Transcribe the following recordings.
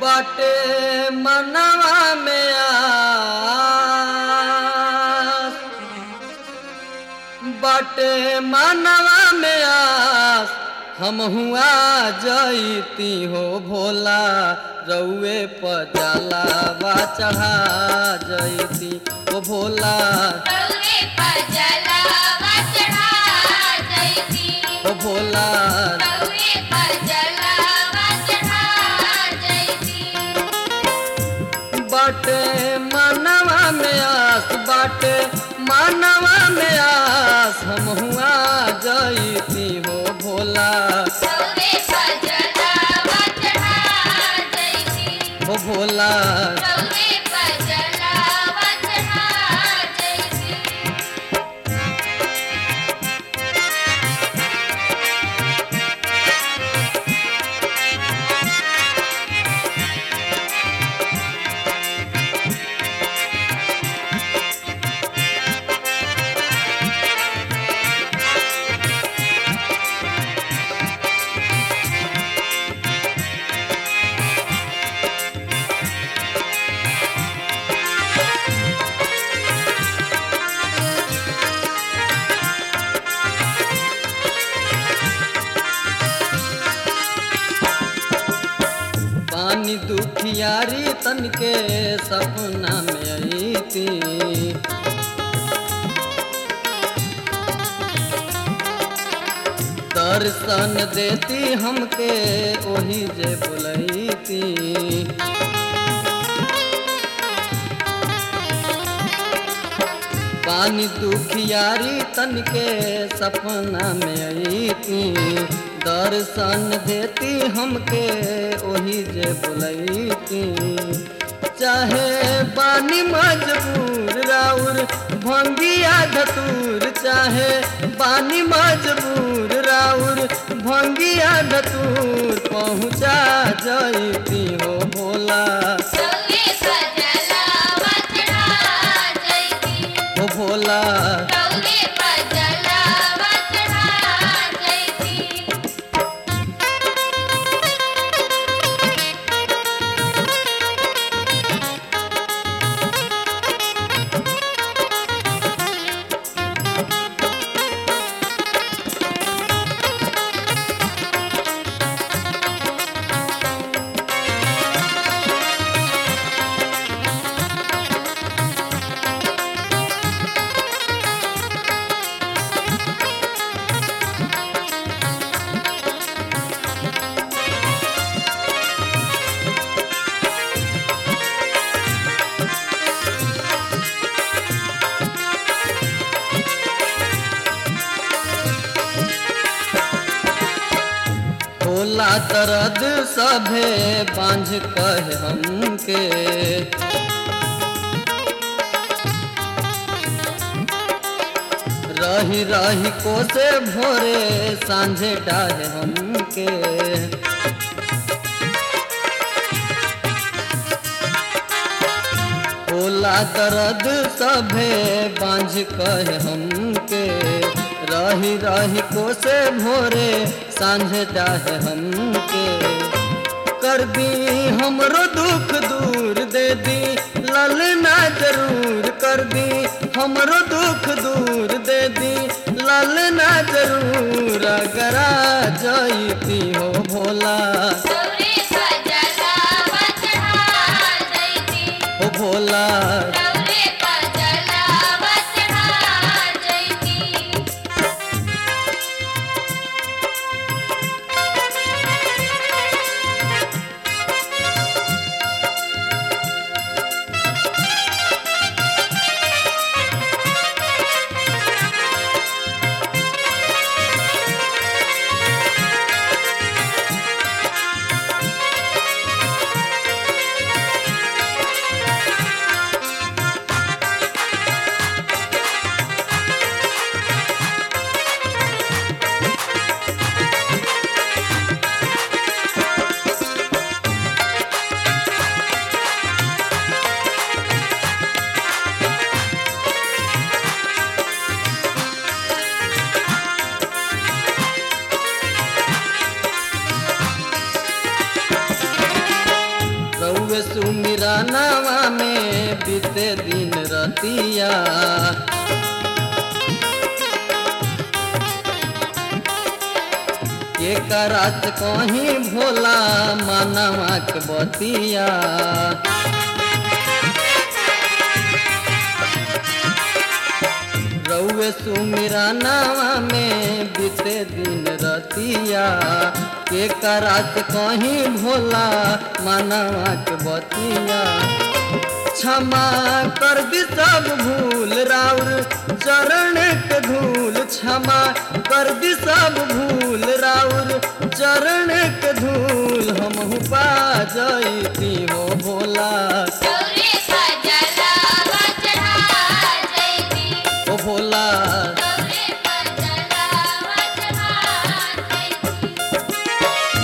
बाटे मनवा में आस बाटे मनवा में आस हम हुआ जईती हो भोला रउए पजाला बा चढ़ा जईती हो भोला रउए पर जलावा चढ़ा जइती हो भोला रउए पर जलावा चढ़ा जइती बाटे मानवा में आस बाटे मानवा में आस हम हुआ जईती हो भोला रउए पर जलावा चढ़ा जइती हो भोला रउए पर जलावा चढ़ा जइती पानी दुखियारी तन के सपना में आई थी दर्शन देती हमके वही जे बुलई थी पानी दुखियारी तन के सपना में आई थी दर्शन देती हमके वही जे बुलई थी चाहे बानी मजबूर राउर भंगिया धतूर चाहे बानी मजबूर राउर भंगिया धतूर पहुँचा जईती हो भोला रउए पर जलावा चढ़ा जइती हो भोला रउए पर जलावा चढ़ा जइती होला दर्द सभे बांझ कहे हमके रही रही कोसे भोरे सांझे डाहे हमके होला दर्द सभे बांझ कहे हमके रही रही कोसे भोरे सांझे डाहे हमके कर दी हमरो दुख दूर दे दी ललना जरूर कर दी हमरो दुख दूर दे दी ललना जरूर अगरा जईती हो भोला रउए पर जलावा चढ़ा जइती हो भोला रउए पर जलावा चढ़ा जइती बीते दिन रतिया के करात कहीं भोला मनवा के बतिया रउए सुमिरा नावा में बीते दिन रतिया के करात कहीं भोला मनवा के बतिया क्षमा कर दी सब भूल राउर चरण के धूल क्षमा कर दी सब भूल राउर चरण के धूल हम पा जैती हो भोला गौरे का जलावा चढ़ा जैती ओ भोला गौरे का जलावा चढ़ा जैती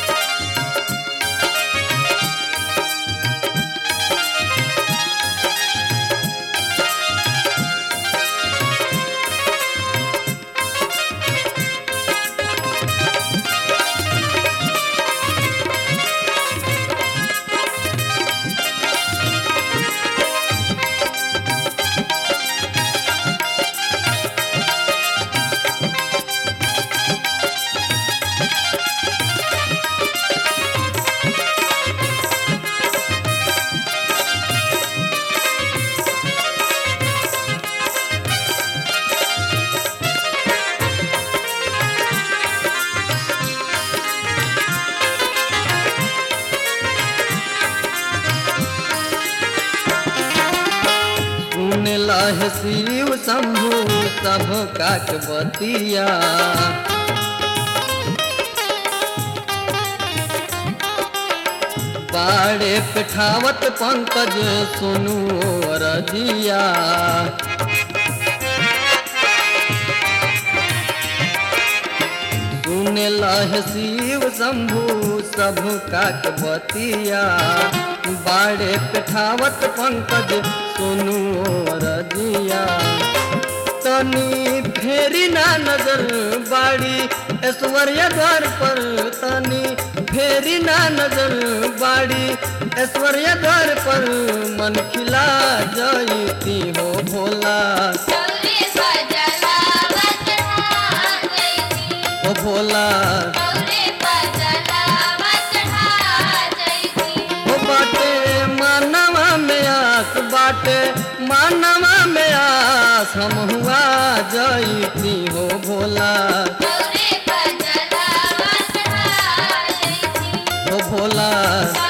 सुन लह शिव शंभु सब काक बतिया बाड़े पिठावत पंकज सुनु रजिया सुन लह शिव शंभु सब काक बतिया बाड़े पिठावत पंकज सुनु रजिया तनी फेरी ना नजर बाड़ी ऐश्वर्या द्वार पर तनी फेरी ना नजर बाड़ी ऐश्वर्या द्वार पर मन खिला जयती हो भोला गौरे का जलावा चढ़ा जैती ओ भोला गौरे का जलावा चढ़ा जैती ओ बाटे मानवा में आस बाटे मानवा में आस हम हुआ जयती हो भोला गौरे का जलावा चढ़ा जैती ओ भोला गौरे